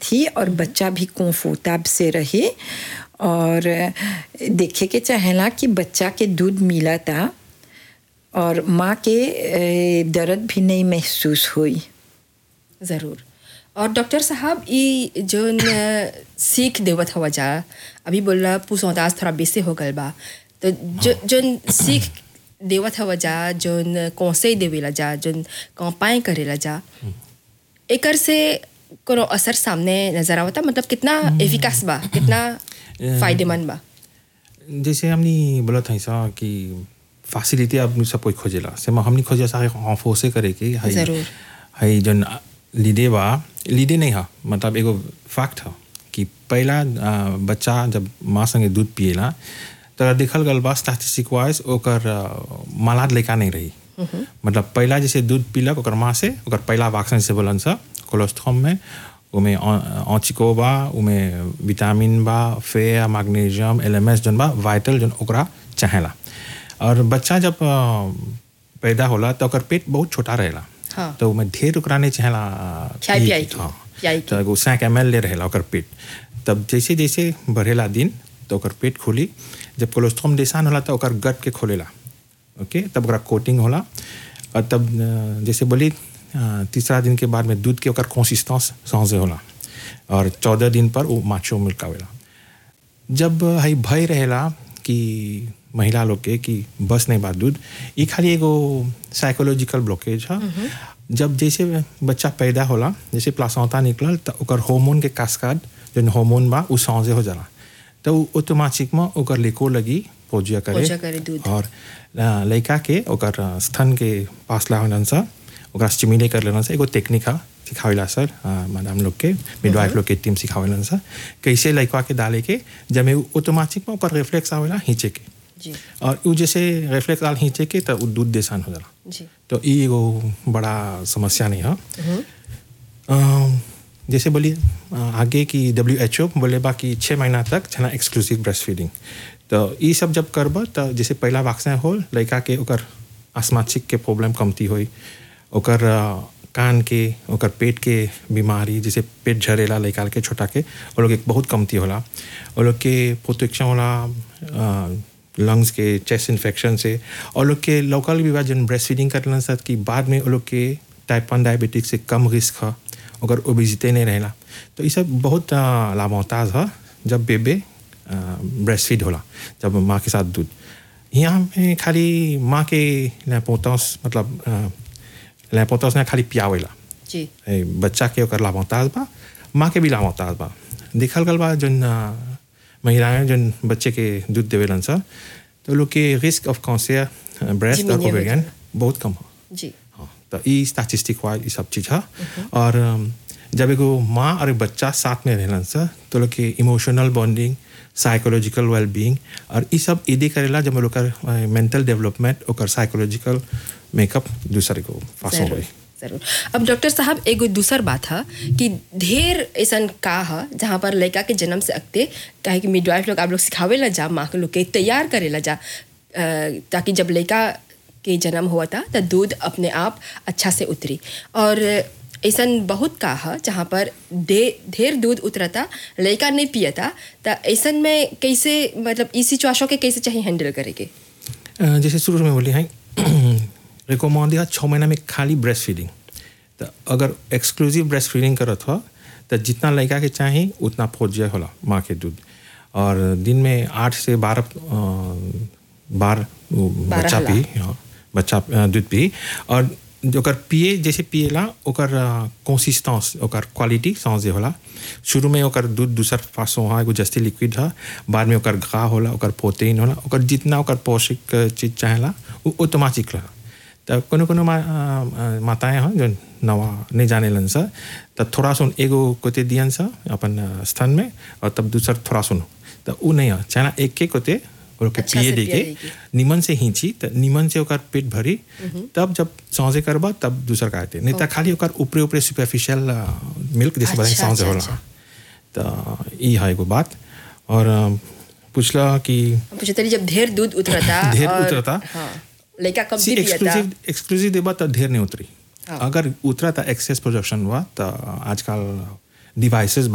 थी और बच्चा भी कंफर्टेब से रहे और देखे के चाहेला कि बच्चा के दूध मिला था और माँ के ए, दर्द भी नहीं महसूस हुई ज़रूर और डॉक्टर साहब ये जोन अ, सीख देवत हवा जा अभी बोल रहा पुसौदास थोड़ा बेसे हो गल बा तो जो जोन सीख देवत हवा जा जोन कौसे देवेला जा जोन कौपाएँ करेला जा एकर से कोनो असर सामने नजर आवता मतलब कितना एफिकास बा कितना फायदेमंद बा जैसे हमने बोला था ऐसा कि फैसिलिटी अब सब कोई खोजेला से हमने खोजे सारे ऑफोसे करे के हाई जरूर। हाई जन लीडे बा लीडे नहीं हा मतलब एगो फैक्ट है कि पहला आ, बच्चा जब माँ संगे दूध पिएला तो देखल गल बा स्टैटिस्टिक वाइज ओकर आ, मालाद लड़का नहीं रही मतलब पहला जैसे दूध पीलक ओकर माँ से ओकर पहला वैक्सीन से बोलन सा कोलोस्ट्रॉम में उमे ऑचिको बा उमे विटामिन बा फेयर मैग्नीशियम एलएमएस जन बा वाइटल जन ओकरा चाहेला और बच्चा जब आ, पैदा होला तो ओकर पेट बहुत छोटा रहेला हाँ। तो उमे ढेर ओकरा नहीं चाहेला खियाई पिए पियाई के, के, हाँ पियाई के। तो एगो सैक एम एल ले रहेला ओकर पेट तब जैसे जैसे बढ़ेला दिन तो ओकर पेट खुली जब कोलेस्ट्रॉम डेसान होला तो ओकर गट के खोलेला ओके तब ओकरा कोटिंग होला और तब अ, जैसे बोली अ, तीसरा दिन के बाद में दूध के ओकर कंसिस्टेंस सहजे होला और चौदह दिन पर वो माचो मिल्क आवेला जब हई भय रहेला कि महिला लोग के कि बस नहीं बात दूध ये खाली एगो साइकोलॉजिकल ब्लॉकेज है जब जैसे बच्चा पैदा होला जैसे प्लासौता निकलल तो ओकर हार्मोन के कास्काड जो हार्मोन बा उ सौजे हो जाला तो उ ऑटोमेटिक में ओकर लेको लगी पोजिया करे पोजिया करे दूध। और अ, लड़का के ओकर अ, स्तन के पास लावलन सा ओकरा स्टिमुलेट कर लेना सा एगो टेक्निक है सिखावेला सर अ, मैडम लोग के मिडवाइफ लोग के टीम सिखावेलन सा कैसे लड़का के डाले के जब में ऑटोमेटिक में ओकर रिफ्लेक्स आवेला हिंचे के जी और उ जैसे रिफ्लेक्स डाल हिंचे के तो उ दूध देसान हो जाला जी तो ई एगो बड़ा समस्या नहीं है अम, जैसे बोलिए अ, आगे की डब्ल्यू एच ओ बोले बा कि छः महीना तक छना एक्सक्लूसिव ब्रेस्ट फीडिंग तो ये सब जब करब तो जैसे पहला वैक्सीन हो लड़का के ओकर आसमाचिक के प्रॉब्लम कमती होई ओकर अ, कान के ओकर पेट के बीमारी जैसे पेट झरेला लड़का के छोटा के वो लोग एक बहुत कमती होला वो लोग के प्रोटेक्शन होला अ, लंग्स के चेस्ट इन्फेक्शन से और लोग के लोकल भी बा जन ब्रेस्ट फीडिंग करलन सर कि बाद में वो लोग के टाइप वन डायबिटिक से कम रिस्क है अगर ओबिजिटी नहीं रहेला तो ये सब बहुत अ, लाभोताज है जब बेबे ब्रेस्ट फीड होला जब माँ के साथ दूध यहाँ में खाली माँ के लैपोतस मतलब लैपोतस ने खाली पियावेला जी ए, बच्चा के ओकर लाभोताज बा माँ के भी लाभोताज बा देखल गल बा जन अ, महिलाएं जन बच्चे के दूध देवेलन सर तो लोग के रिस्क ऑफ कॉन्सियर ब्रेस्ट और Diminuye हो ओवेरियन बहुत कम हो जी हाँ तो ई स्टैटिस्टिक वाइज ये सब चीज़ है और अम, जब एगो माँ और एक बच्चा साथ में रहलन सर तो लोग के इमोशनल बॉन्डिंग साइकोलॉजिकल वेलबींग और ये सब इदी करेला जब लोग का मेंटल डेवलपमेंट और साइकोलॉजिकल मेकअप दूसरे को फासो जरूर होई जरूर अब डॉक्टर साहब एगो दूसर बात है कि ढेर ऐसा का है जहाँ पर लड़का के जन्म से अगते काहे कि मिडवाइफ लोग आप लोग सिखावे ला जा माँ के लोग के तैयार करे ला जा अ, ताकि जब लड़का के जन्म हुआ था तो दूध अपने आप अच्छा से उतरी और ऐसा बहुत का है जहाँ पर दे ढेर दूध उतरता लड़का नहीं पियता तो ऐसा में कैसे मतलब इस सिचुएशन के कैसे चाहिए हैंडल करेंगे अ, जैसे शुरू में बोली हैं रिकमेंड है छः महीना में खाली ब्रेस्ट फीडिंग तो अगर एक्सक्लूसिव ब्रेस्ट फीडिंग करत हो तो जितना लड़का के चाही उतना फोजिया होला माँ के दूध और दिन में आठ से बारह अ, बार वो बारह बच्चा होला। पी हाँ, बच्चा अ, दूध पी और जो ओकर पिए जैसे पिएला ओकर कंसिस्टेंस ओकर क्वालिटी समझे होला शुरू में ओकर दूध दूसर फासो हाँ एगो जस्ती लिक्विड है बाद में ओकर घा होला ओकर प्रोटीन होला ओकर जितना ओकर पौष्टिक चीज चाहेला वो ऑटोमेटिक रहा तो कोनो कोनो मा, अ, अ, माताएं हैं जो नवा नहीं जाने लन सा तो थोड़ा सुन एगो कोते दियन सा अपन अ, स्तन में और तब दूसर थोड़ा सुन तो वो नहीं है चाहे एक के कोते वो लोग के अच्छा पिए से दे पिए के देके। निमन से हिंची तो निमन से ओकर पेट भरी तब जब सौजे करबा तब दूसर खाते नहीं तो खाली ओकर ऊपरे ऊपरे सुपरफिशियल मिल्क जैसे बताए अच्छा, सौजे अच्छा, होला तो ई है एगो बात और अ, पूछला कि पूछे तरी जब ढेर दूध उतरता ढेर और- उतरता। हाँ लड़का कम सी भी पियता एक्सक्लूसिव एक्सक्लूसिव देबा तो ढेर नहीं उतरी हाँ। अगर उतरा था एक्सेस प्रोडक्शन हुआ तो आजकल डिवाइसेस